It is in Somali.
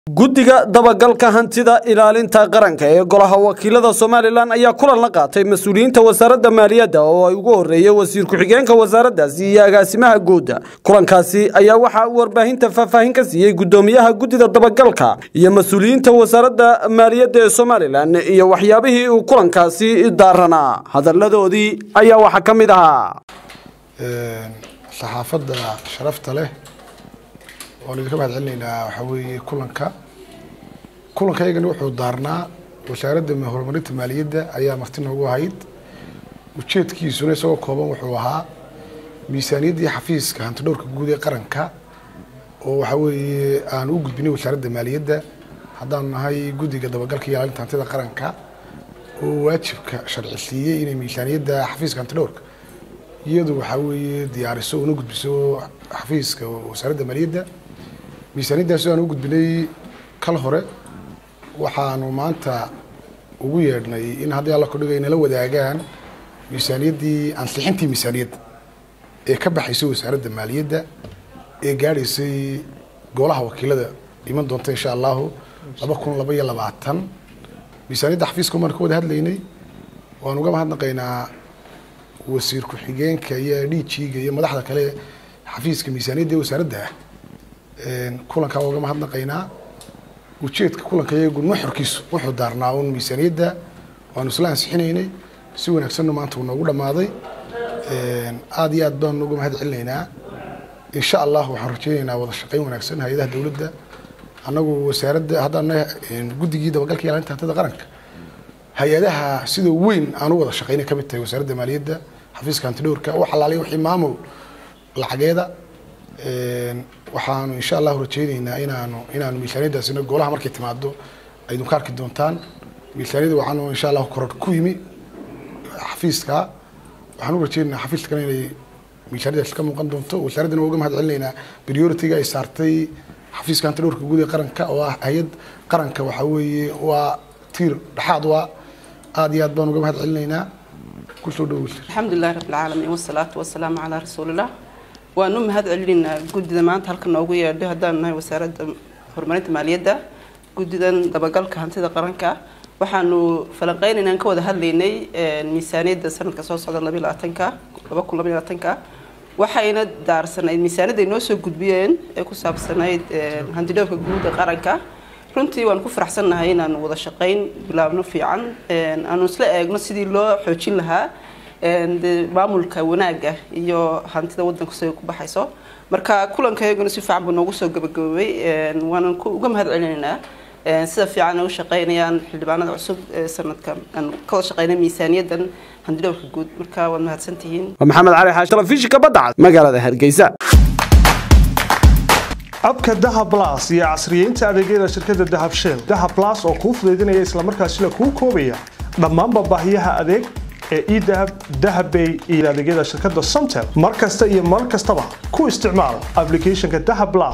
guddiga dabagalka hantida ilaalinta qaranka ee golaha wakiilada somalilan ayaa kulan la qaatay mas-uuliyiinta wasaaradda maaliyadda oo ay ugu horreeyey wasiir ku-xigeenka wasaaraddaasi iyo agaasimaha guudda kulankaasi ayaa waxaa warbaahinta faahfaahin ka siiyey guddoomiyaha guddida dabagalka iyo mas-uuliyiinta wasaaradda maaliyadda ee somalilan iyo waxyaabihii uu kulankaasi daaranaa hadalladoodii ayaa waxaa ka mid ahaa saxaafadda sharafta leh waan idinka mahad celinaynaa waxaa weeye kulanka kulanka iyagani wuxuu daarnaa wasaaradda horumarinta maaliyadda ayaa marti noogu ahayd ujeedkiisuna isagoo kooban wuxuu ahaa miisaaniyaddii xafiiska hantidhowrka guud ee qaranka oo waxaa weeye aan u gudbinay wasaaradda maaliyadda haddaanu nahay guddiga dabagalka iyo ilaalinta hantida qaranka oo waajibka sharci siiyey inay miisaaniyadda xafiiska hantidhowrka iyadu waxaa weeye diyaariso una gudbiso xafiiska wasaaradda maaliyadda miisaaniyaddaasi aan u gudbinay kal hore waxaanu maanta ugu yeedhnay in haddii alla kudhigay nala wadaagaan miisaaniyaddii ansixintii miisaaniyadda ee ka baxaysay wasaaradda maaliyadda ee gaadhaysay golaha wakiilada iman doonta insha allahu laba kun laba iyo labaatan miisaaniyadda xafiiska umaan ka wada hadlaynay waan uga mahadnaqaynaa wasiir ku-xigeenka iyo dhiijiiga iyo madaxda kale xafiiska miisaaniyadda ee wasaaradda ah kulankaa uga mahadnaqaynaa ujeedka kulanka iyagu nuxurkiisu wuxuu daarnaa un miisaaniyadda waanu isla ansixinaynay si wanaagsanna maanta uu noogu dhammaaday aada iyo aad baanu uga mahad celinaynaa insha allah waxaan rajeynaynaa wada shaqeyn wanaagsan hay-adaha dowladda annagu wasaaradda haddaan guddigii dabagalka ilaalinta hantida qaranka hay-adaha sida weyn aan u wada shaqeynay ka mid tahay wasaaradda maaliyadda xafiiska hantidhowrka wax alaaliya wixii maamul lacageeda waxaanu insha allahu rajeyneynaa inaanu inaanu miisaaniyaddaasina golaha markay timaado aydun ka arki doontaan miisaaniyadda waxaanu insha allahu koror ku yimi xafiiska waxaan u rajeyneynaa xafiiska kale inay miisaaniyaddaasi ka muuqan doonto wasaaraddana waa uga mahad celinaynaa priority-ga ay saartay xafiiska hantidhowrka guud ee qaranka oo ah hay-ad qaranka waxaa weeye waa tiir dhexaad waa aada iyo aad baan uga mahad celinaynaa kusoo dhowo alxamdulilahi rabbilcaalamiin wasalaatu wasalaamu calaa rasuulillah waan u mahad celinaynaa guddida maanta halka noogu yeedhay haddaanu nahay wasaaradda horumarinta maaliyadda guddidan dabagalka hantida qaranka waxaanu falanqeynaynaan ka wada hadlaynay miisaaniyadda sanadka soo socda labiyo labaatanka laba kun labayo labaatanka waxayna daarsanayd miisaaniyadda ay noo soo gudbiyeen ee ku saabsanayd hantidhowrka guud ee qaranka runtii waan ku faraxsannahay inaanu wada shaqayn bilaabno fiican aanu isla eegno sidii loo xoojin lahaa maamulka wanaagga iyo hantida wadanka siday ku baxayso marka kulankayguna si fiican buu noogu soo gabagaboobay waanan uga mahad celinaynaa sida fiican ay u shaqaynayaan xildhibaanada cusub ee sanadkan aan ka wada shaqaynay miisaaniyaddan hantidhowrka guud marka waad mahadsantihiin maxamed cali xaashi telefishinka badda cad magaalada hargeysa abka dahab las iyo casriyeynta adeegyada shirkadda dahab shell dahab las oo kuu fudaydinaya islamarkaasina kuu koobaya dhammaanba baahiyaha adeeg ee edahab dahabbay iyo adeegyada shirkadda somtel mar kasta iyo mar kastaba ku isticmaal applicationka dahab las